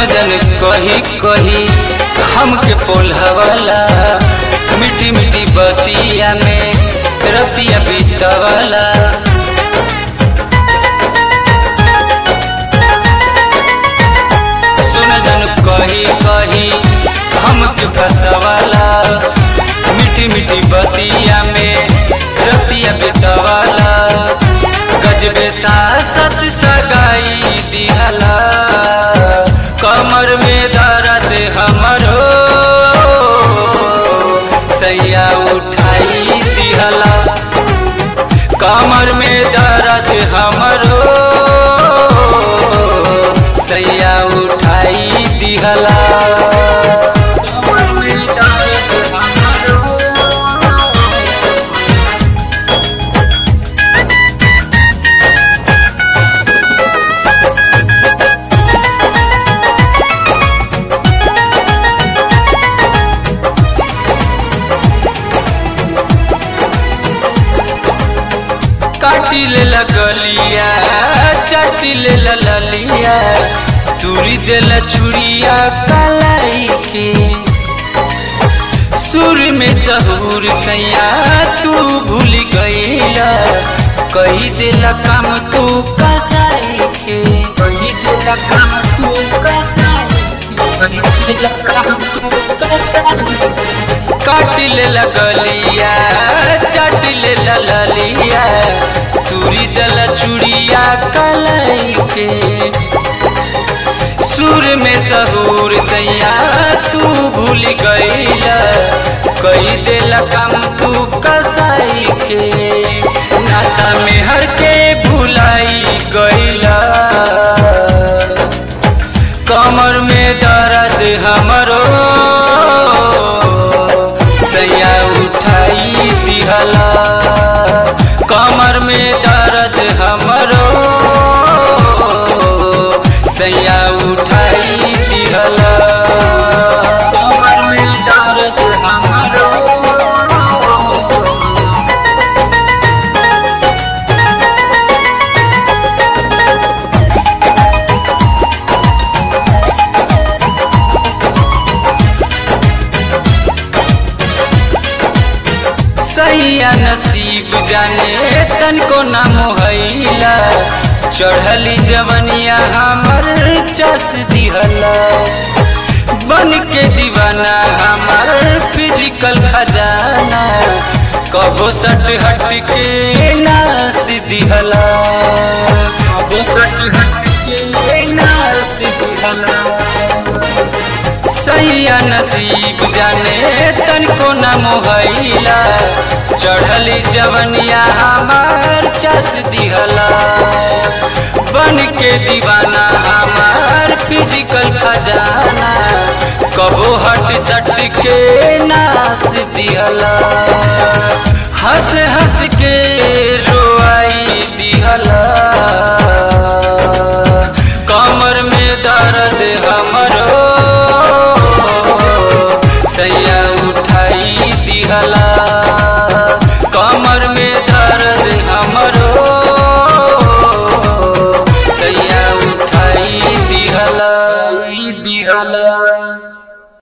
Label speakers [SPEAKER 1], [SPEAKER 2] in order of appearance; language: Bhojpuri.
[SPEAKER 1] जन कही कही हमके पोल्हवाला मिठी मिठी बतिया में रतिया बीतवाला सुन जन कही कही हमके फसवाला मिठी मिठी बतिया में रतिया बीतवाला गजबे सासत सगाई दिहला कमर में दर्द हमरो सैया उठाई दिहला कमर में दर्द हमरो सैया उठाई दिहला कमर में दर्द हमरो काटी ले लगलिया चाटी ले ललिया दूरी दे ला छुरिया कलाई के सुर में सहूर सैया तू भूल गईला कही दिला काम तू कसाई के कही दिला काम तू कसाई के कही दिला काम तू कसाई काटी ले लगलिया चाटी ले ललिया तुरी दल चुड़िया कलाई के सुर में सहूर सैया तू भूल गईला कई दिल कम तू कसाई के नाता में हर के भुलाई गईला कमर में दर्द हमरो सैया उठाई दिहला कमर में दर्द हमरो सैया उठाई दिहला कमर में दर्द हमरो सैया नसीब जाने तन को ना मोहैला चढ़ली जवनिया हमर चस दिहला बन के दीवाना हमर फिजिकल खजाना कबो सट हट के नास दिहला कबो सट हट के नास दिहला सैया नसीब जाने तन को न मोहैला चढ़ली जवनिया हमार चस दिहला बन के दीवाना हमार फिजिकल खजाना कबो हट सट के नास दिहला हंस हंस के रोआई दिहला कमर में दर्द हमरो सैया उठाई दिहला कमर में दर्द हमरो सैया उठाई दिहला दिहला